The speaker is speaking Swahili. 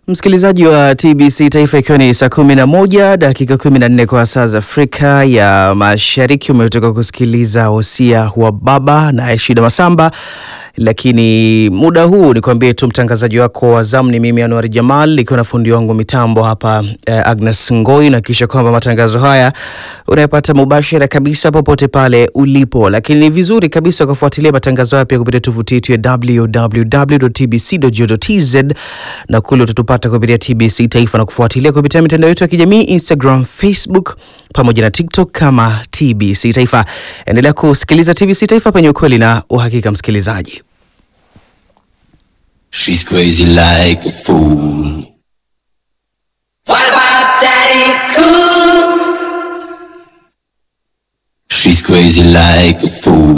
Msikilizaji wa TBC Taifa, ikiwa ni saa kumi na moja dakika kumi na nne kwa saa za Afrika ya Mashariki, umetoka kusikiliza wosia wa baba na Shida Masamba. Lakini muda huu nikwambie tu mtangazaji wako wa zamu ni mimi Anuari Jamal, ikiwa na fundi wangu mitambo hapa eh, Agnes Ngoi, na kisha kwamba matangazo haya unayapata mubashara kabisa popote pale ulipo. Lakini ni vizuri kabisa kufuatilia matangazo haya pia kupitia tovuti yetu ya www.tbc.go.tz na kule utatupata kupitia TBC Taifa na kufuatilia kupitia mitandao yetu ya kijamii Instagram, Facebook pamoja na TikTok kama TBC Taifa. Endelea kusikiliza TBC Taifa penye ukweli na uhakika, msikilizaji. She's crazy like a fool. What about Daddy Cool? She's crazy like a fool.